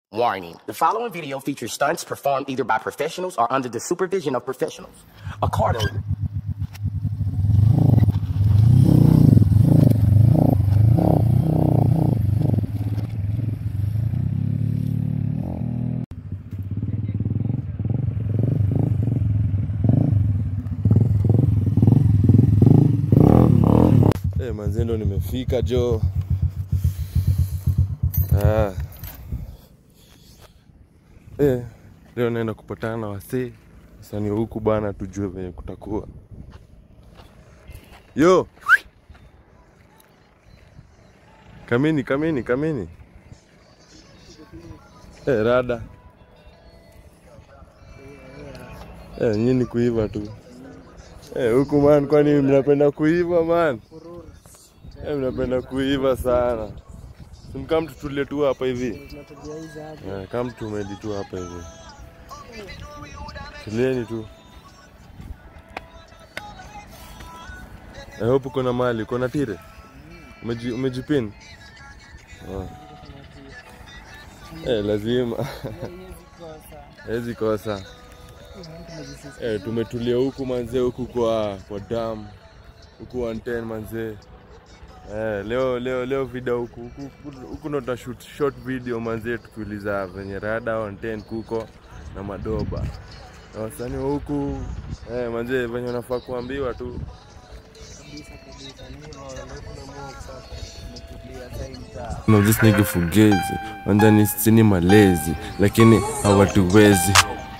Warning. The following video features stunts performed either by professionals or under the supervision of professionals. Accordingly, Eh, manze ndo nimefika jo. Ah. Eh, leo naenda kupatana na wasee sani huku bana, tujue venye kutakuwa. Yo, kamini kamini kamini. Eh, rada eh, nyini kuiva tu eh, huku man, kwani mnapenda kuiva man? Eh, mnapenda kuiva sana. Simkam tutulie tu hapa hivi. Eh, kama tumedi tu hapa hivi. Tulieni tu. I hope uko na mali, uko na tire? Umeji, umejipin? Oh. Eh, lazima. Hezi kosa. Eh, tumetulia huku manzee, huku kwa kwa dam. Huku 110 manzee. Eh, leo leo leo video huku huku huku- huku ndo tutashoot short video manzee, tukiuliza venye rada 110 kuko na madoba na wasanii wa huku eh, manzee venye unafaa kuambiwa tu No, this nigga fugazi wanzani sini malezi lakini hawatuwezi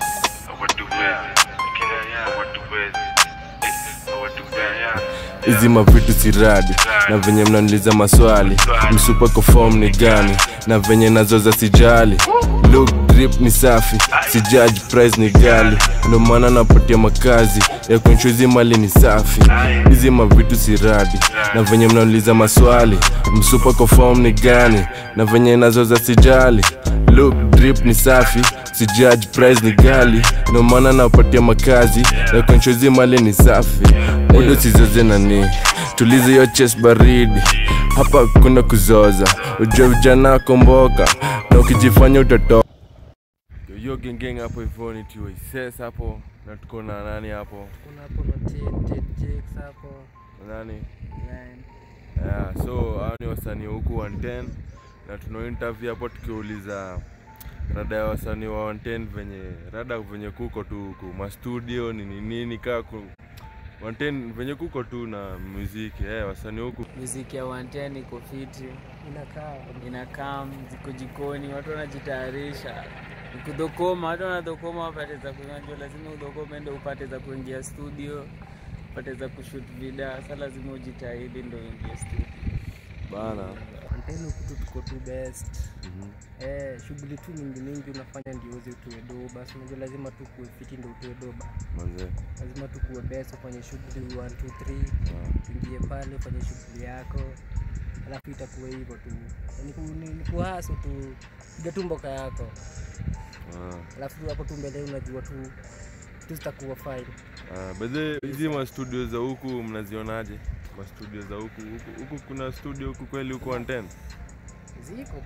hizi mavitu siradi na venye mnaniuliza maswali msupa kwa form ni gani na venye nazoza sijali look drip ni safi si judge price ni gali ndo maana napatia makazi ya kuensure mali ni safi hizi mavitu siradi na venye mnaniuliza maswali msupa kwa form ni gani na venye nazoza sijali look drip ni safi si judge price ni gali ndo maana napatia makazi ya kuensure mali ni safi muda usizoze nani tulize hiyo chest baridi hapa kuna kuzoza ujue vijana komboka na ukijifanya utatoka hiyo gengeng hapo hivyo ni TYSS hapo na tuko na nani hapo kuna hapo na Ted- Ted Jakes hapo nani Line. yeah, so hao ni wasanii wa huku 110 na tuna interview hapo tukiuliza rada ya wasanii wa 110 venye rada venye kuko tu huku mastudio nini nini kaa ku 110 venye kuko tu na muziki eh, wasanii huku muziki ya 110 iko fiti inakaa inakaa ziko jikoni watu wanajitayarisha kudhokoma watu wanadhokoma wapate za kunajua lazima udhokome ndo upate za kuingia studio upate za kushut vida sa lazima ujitahidi ndo uingie studio bana Antena huku tuko tu best. Eh, shughuli tu mingi mingi unafanya ndio uweze utoe do. Basi unajua lazima tu kuwe fiti ndio utoe do. ba. manze Lazima tu kuwe best ufanye shughuli 1 2 3. Uingie pale ufanye shughuli yako. Alafu itakuwa hivyo tu. Ni ku- ni- ni kuhaso tu. Piga tu mboka yako. ah. Alafu hapo tu mbele unajua tu tu zitakuwa fine. Ah, bedhe hizi mastudio za huku mnazionaje mastudio za huku huku huku kuna studio huku kweli huku 110 Ziko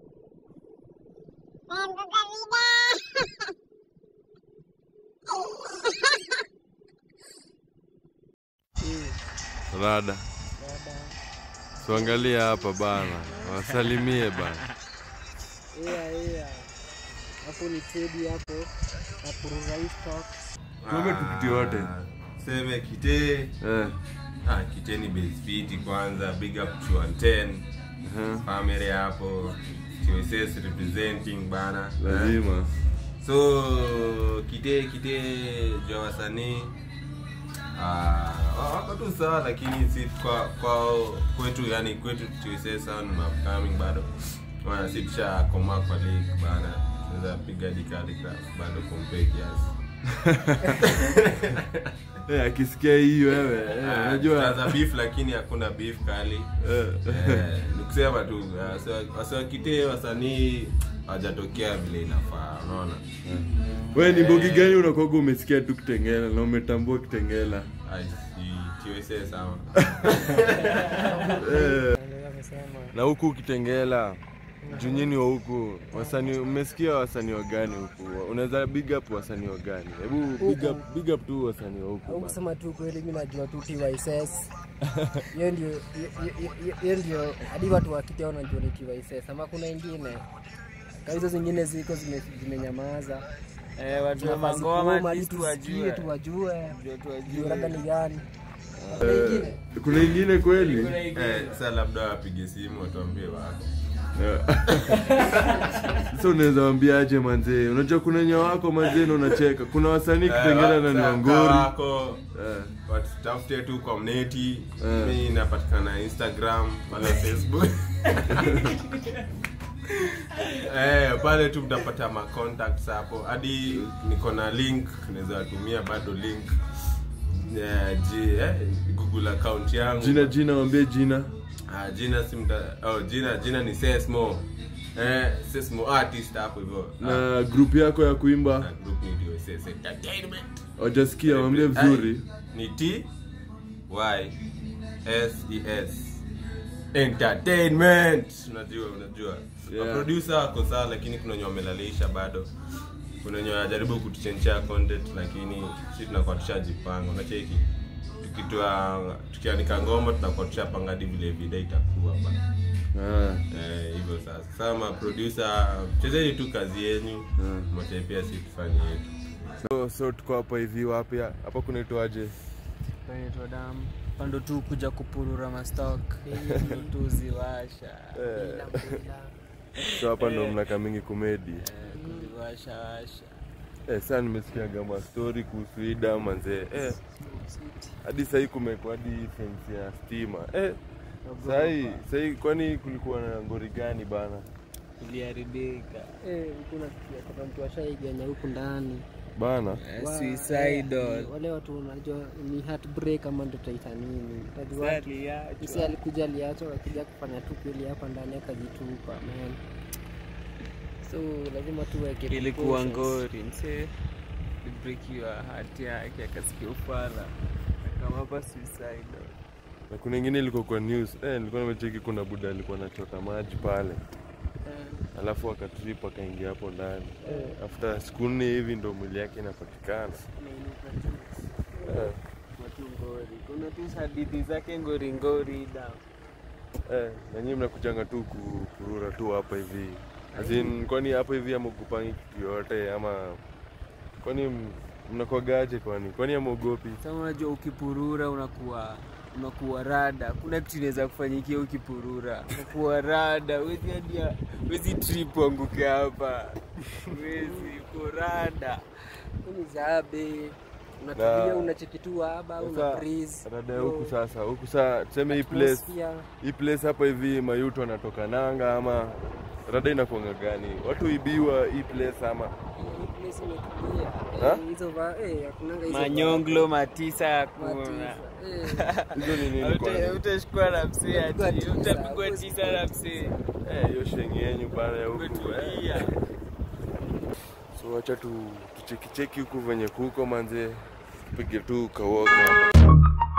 rada tuangalie hapa bana wasalimie bana yeah, yeah. Hapo ni Teddy hapo. Na kuruza hii stock. tuombe tukiti yote seme kite eh. ah, kite ni basefiti kwanza big up to 110 uh-huh. family hapo TSS representing bana lazima so kite kite jwa wasanii ah, wako tu sawa lakini si kwa kwao kwetu yani kwetu TSS hao ni upcoming bado wana si tushakomaa kwa league bana tunaweza piga dikali bado compare kiasi eh, akisikia hii wewe eh, Ah, unajua tutaanza beef lakini hakuna beef kali eh. Eh, ni kusema tu ah, wasi- wasiwakitee wasanii hawajatokea vile inafaa unaona we ni mbogi gani unakoga umesikia tu kitengela na umetambua kitengela Ai, si- TSA sawa eh. Ndio amesema. na huku kitengela junyini wa huku wasanii umesikia wasanii wa gani huku unaweza big up wasanii wa gani hebu big up, big up tu wasanii wa huku au bana. kusema tu kweli, mi najua tu TYSS hiyo ndio hiyo- hiyo- hiyo- hiyo ndio hadi watu wakitao wanajua ni TYSS, ama kuna ingine Kama hizo zingine ziko zime- zimenyamaza, Eh, watu wa Tunafaa mangoma zikuoma, at ili least tusikie wajue. tu wajue Ndio tu juu labda wajue. ni gani. Kuna Eh, ingine kuna ingine kweli Kuna ingine. Eh, sasa labda wapige simu watuambie wako sasa unaweza wambia aje manzee unajua kuna wenye wako manzee na unacheka kuna wasanii kitengela na ni wangori wako Eh, watafute tu kwa mneti Eh. mi napatikana instagram pale facebook eh, pale tu mtapata ma contacts hapo hadi niko na link naweza watumia bado link eh, ji, eh, google account yangu jina jina wambie jina Ah, jina si mta, oh, jina jina ni Sesmo eh, Sesmo artist hapo hivyo Ah, na grupu yako ya kuimba na group ni ndio SS Entertainment wajasikia wambie vizuri Ai, ni T Y S E S Entertainment unajua unajua Yeah. yeah. producer wako sawa lakini kuna wenye wamelalisha bado kuna wenye wanajaribu kutuchenchea content lakini si tunakuwa tushajipanga unacheki tukitoa tukianika ngoma tunakuwa tushapanga hadi vile video itakuwa bana Ah, Eh, hivyo sasa sama producer chezeni tu kazi yenyu Mm. mote pia si tufanye yetu so, so tuko hapa hivi wapi hapa kunaitwaje Inaitwa damu pando tu kuja kupurura mastok tuziwasha Eh, so hapa ndo mnaka mingi komedi Eh, kuziwasha washa eh, saa nimesikiaga mastori kuhusu ida manzee eh, hadi sahii kumekwa hadi fence ya stima eh, sahii sahii kwani kulikuwa na ngori gani bana iliharibika eh, kuna kuna mtu ashaiganya huku ndani bana Eh, Wa- suicidal. eh, wale watu unajua ni heartbreak ama ndo taita nini utajua Sasa watu aliachwa. msi alikuja aliachwa akakuja kufanya tu kweli hapa ndani akajitupa man so lazima tuweke ilikuwa precautions. ngori mse ibrekiwa hati yake akasikia ufala akamapa suicidal na kuna ingine ilikuwa kwa news eh, nilikuwa nimecheki kuna buda alikuwa anachota maji pale Eh, alafu akatrip akaingia hapo ndani eh, after siku nne hivi ndo mwili yake inapatikana eh, watu ngori kuna tu hadithi zake ngori ngori da eh, na nyinyi mnakujanga tu ku- kurura tu hapa hivi Azin, kwani hapo hivi amogopangi kitu yote ama kwani m- mnakwagaje kwani kwani amwogopi sasa unajua ukipurura unakuwa unakuwa rada kuna kitu inaweza kufanyikia ukipurura unakuwa rada wezi hadia wezi trip anguke hapa wezi uko rada hii ni zabe unatulia Na- unachekitua haba una Sasa, breeze rada ya huku sasa huku saa tuseme hii place atmosphere. hii place hapa hivi mayuto anatoka nanga ama rada inakuanga gani watu ibiwa hii place ama Hii place imetulia. Ha? Eh, hizo va eh hakunanga hizo manyonglo matisa va- hakuna matisa. Eh, hizo ni nini kwani? utashikwa na msee ati Utapigwa tisa, utapigwa huwezi tisa na msee Eh, hiyo shengi yenyu bana ya huku eh. umetulia so wacha tu tuchekicheki huku venye kuko manze tupige tu kawoga hapa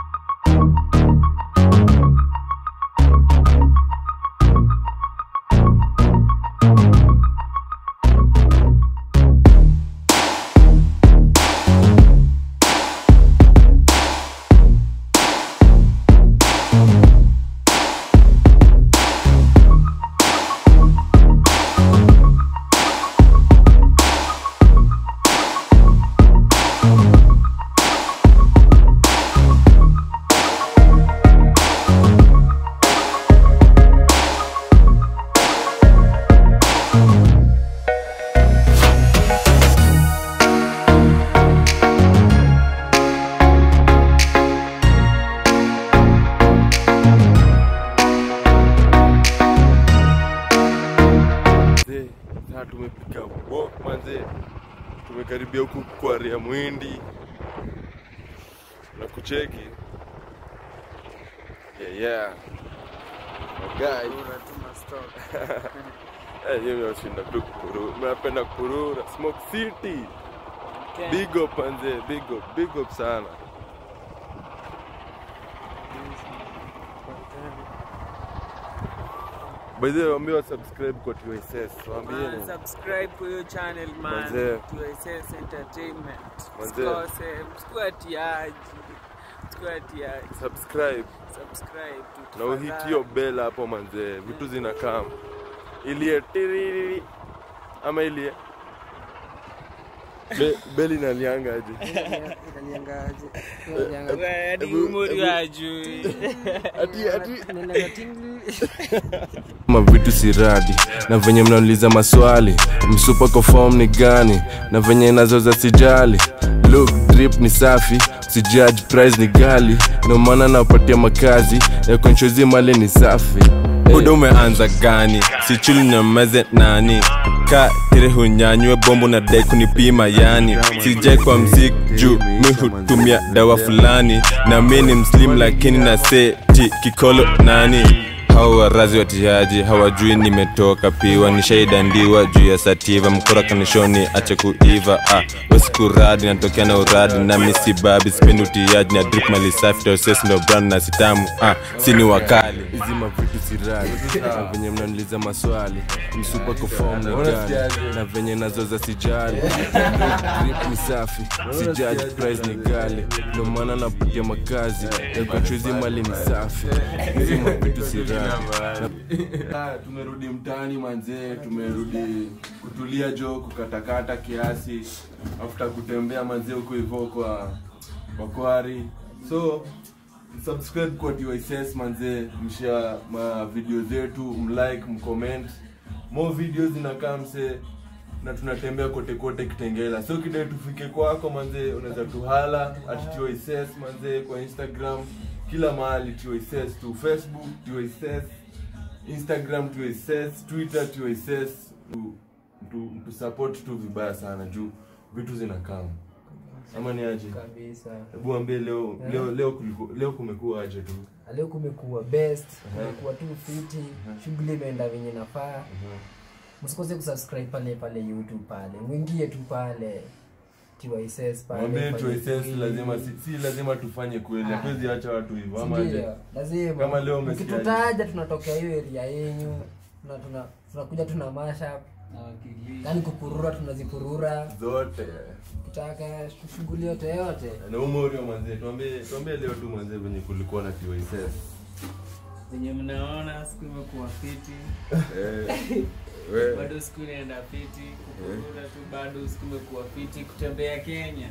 Manze, saa tumepika walk manze, tumekaribia huku kwa ria mwindi na kucheki yeah, yeah. Magai Eh, hiyo nashinda tu kupurura, napenda kupurura Smoke City, big up manze, big up, big up sana. by the way waambie wa subscribe kwa TSS waambieni Man, subscribe kwa hiyo channel man Manze. TSS Entertainment Manze. msikose msikuatiaji msikuatiaji subscribe subscribe tu na uhit tafadhali. hiyo bell hapo manzee vitu zinakam ilie tiriri ama ilie Be, beli inaliangaje Inaliangaje? Wewe, hadi Ebu- umri ebu- hajui. ati ati Inaenda tingli. mavitu siradi na venye mnauliza maswali msupa kwa form ni gani na venye nazoza sijali look drip ni safi sijudge price ni gali ndio maana napatia makazi ya konchozi mali ni safi buda umeanza gani sichuli nyameze nani ka tire hunyanywe bombo na dai kunipima yani sijai kwa mzik juu mi hutumia dawa fulani na mi ni mslim lakini na seti kikolo nani hao warazi watiaji hawajui nimetoka piwa nishaidandiwa juu ya sativa mkora kanishoni ache kuiva ah, wesikuradi natokea na uradi na misibabi sipendi utiaji na drip mali safi toses ndo brand na sitamu ah, sini wakali hizi mavitu siradi na venye mnaniuliza maswali msupa kwa form ni gani na venye nazoza sijali drip ni safi sijudge price ni gali ndio maana napitia makazi ya konchozi mali ni safi hizi mavitu siradi Ah, tumerudi mtaani manzee tumerudi kutulia jo kukatakata kiasi after kutembea manzee huko hivyo kwa kwa kwari so subscribe kwa DYSS manzee mshare ma video zetu mlike mcomment more videos zinakaa mse na tunatembea kote kote kitengela so kidai tufike kwako manzee unaweza tuhala at DYSS manzee kwa instagram kila mahali DYSS tu facebook DYSS instagram tuises twitter tuises mtu support tu vibaya sana juu vitu zinakama ama ni aje Kabisa. hebu ambie leo leo leo kuliko, leo kumekuwa aje tu leo kumekuwa best kumekuwa tu fiti shughuli imeenda venye nafaa msikose kusubscribe pale pale youtube pale mwingie tu pale TYSS pale mwambie fanye tuises free. lazima si, si lazima tufanye kweli hatuwezi acha watu hivyo ama aje Sindio? lazima Kama leo umesikiaje? mkitutaja tunatokea hiyo area yenyu tuna- tuna- tunakuja tuna mashup yani kupurura tunazipurura zote kitaka shughuli yote yote na umorio manzee tuambie tuambie leo tu manzee venye kulikuwa na tuises venye mnaona siku imekuwa fiti eh, bado siku inaenda fiti kukurura tu bado siku imekuwa fiti kutembea kenya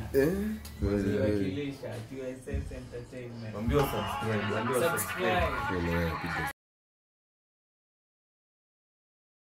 kuwakilisha TSS Entertainment Ambia subscribe, ambia subscribe. subscribe